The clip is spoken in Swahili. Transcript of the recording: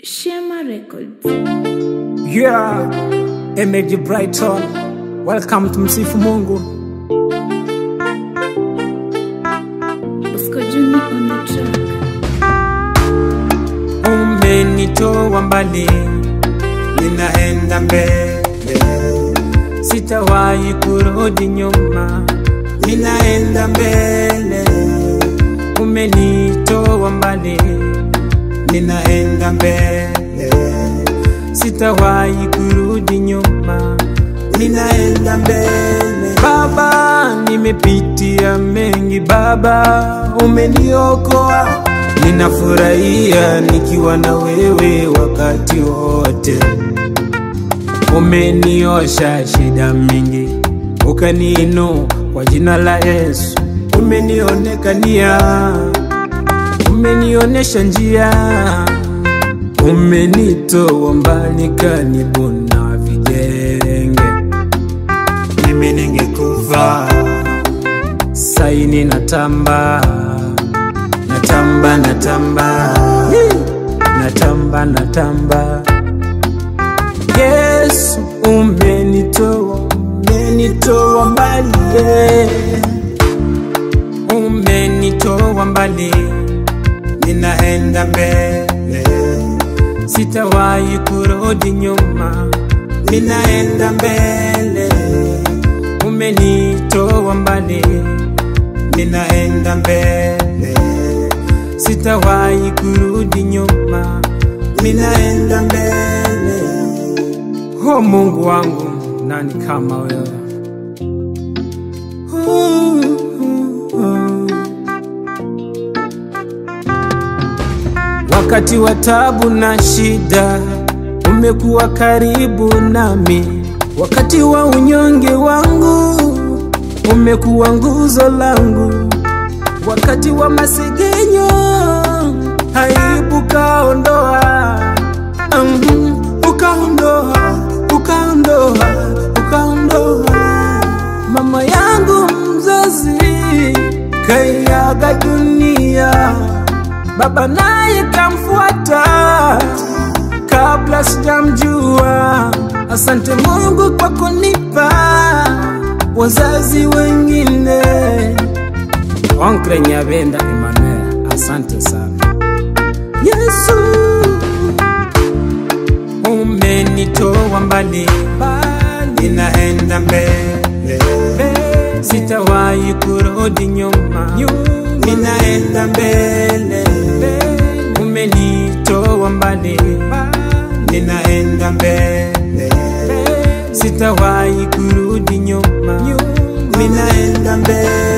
Shema Records. Yeah, MAG Brighton. Welcome to Msifu Mungu. Bosco Junior on the track. Umenitoa mbali, ninaenda mbele, sitawahi kurudi nyuma, ninaenda mbele. Umenitoa mbali, ninaenda mbele, sitawahi kurudi nyuma, ninaenda mbele. Baba, nimepitia mengi, Baba, umeniokoa. Ninafurahia nikiwa na wewe wakati wote. Umeniosha shida mingi, ukaniinua kwa jina la Yesu. Umenionekania, umenionesha njia, umenitoa mbali karibu na vijenge. Mimi ningekufa saini natamba, natamba, natamba, natamba, natamba. Yesu umenitoa, umenitoa mbali, yeah. umenitoa mbali, ninaenda mbele, sitawahi kurudi nyuma, ninaenda mbele, umenitoa mbali, ninaenda mbele, sitawahi kurudi nyuma, ninaenda mbele. Oh Mungu wangu, nani kama wewe? Wakati wa tabu na shida, umekuwa karibu nami. Wakati wa unyonge wangu, umekuwa nguzo langu. Wakati wa masegenyo, aibu kaondoa, Mhm, ukaondoa, ukaondoa, ukaondoa. Mama yangu mzazi kaiaga dunia, baba naye kamfuata kabla sijamjua. Asante Mungu kwa kunipa wazazi wengine. Onkle Nyabenda Emmanuel, asante sana Yesu, umenitoa mbali, ninaenda mbele, sitawahi kurudi nyuma, ninaenda mbele, umenitoa mbali, ninaenda mbele, sitawahi kurudi nyuma, ninaenda mbele.